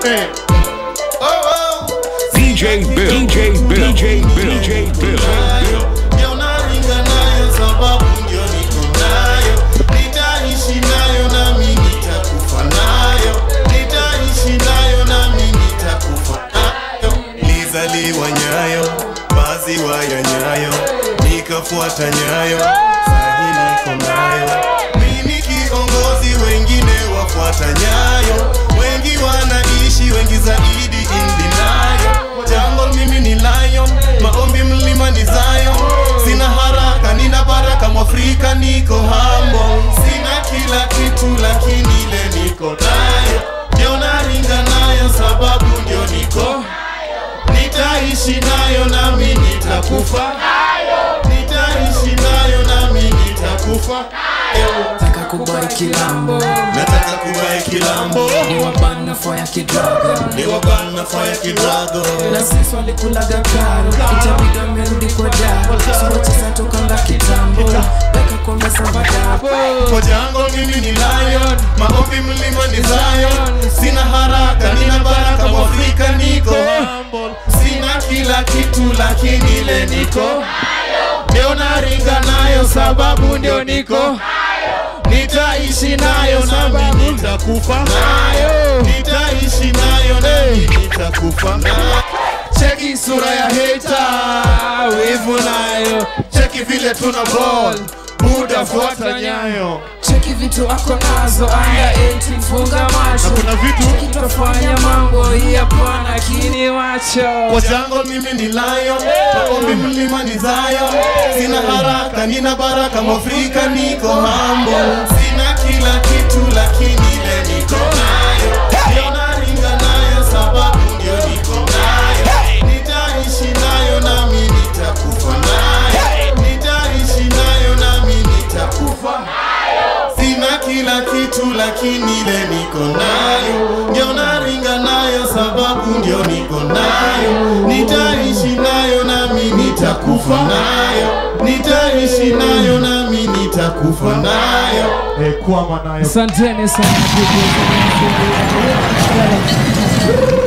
Eh. Oh, oh. DJ Bill, DJ Bill, DJ Bill, DJ Bill. nayo ndio naringa nayo sababu ndio niko nayo nitaishi nayo nami nitakufa nayo nitaishi nayo nami nitakufa nayo nilizaliwa nyayo maziwa ya nyayo nikafuata nyayo sahi niko nayo mimi kiongozi wengine wafuata nyayo wengi wanaishi wengi zaidi indinayo jungle mimi ni lion maombi mlima ni Zion sina haraka nina baraka mwafrika niko humble sina kila kitu lakini ile niko nayo ndio naringa nayo sababu ndio niko nitaishi nayo nami nitakufa nitaishi nayo nami nitakufa taka kubai kilambo nataka kuwae kilambo ni wabana faya kidrago ni wabana faya kidrago na sisi walikulaga karo itabidi amerudi kwa daro socheza tokanga kitambo weka kwa meza mbadapo kwa jango mimi ni lion maombi mlima ni Zion sina haraka nina baraka mwafrika niko humble sina kila kitu lakini ile niko ndio naringa nayo sababu ndio niko nitaishi nayo nami nitakufa nayo nitaishi nayo nami nitakufa nayo cheki sura ya heta wivu nayo cheki vile tuna ball buda fuata nyayo cheki vitu ako nazo anga 18 funga macho kuna vitu kitafanya mambo hii hapana kini macho kwa jango mimi ni lion maombi mlima ni Zion sina haraka nina baraka mwafrika niko humble sina kila kitu lakini ile niko nayo ndio naringa nayo sababu ndio niko nayo nitaishi nayo nami nitakufa nayo nitaishi nayo nami nitakufa sina kila kitu lakini ile niko nayo ndio naringa nayo sababu ndio niko nayo nitaishi nayo nami nitakufa nayo nitaishi nayo nami nitakufa nayo Eh, kwama nayo asanteni sana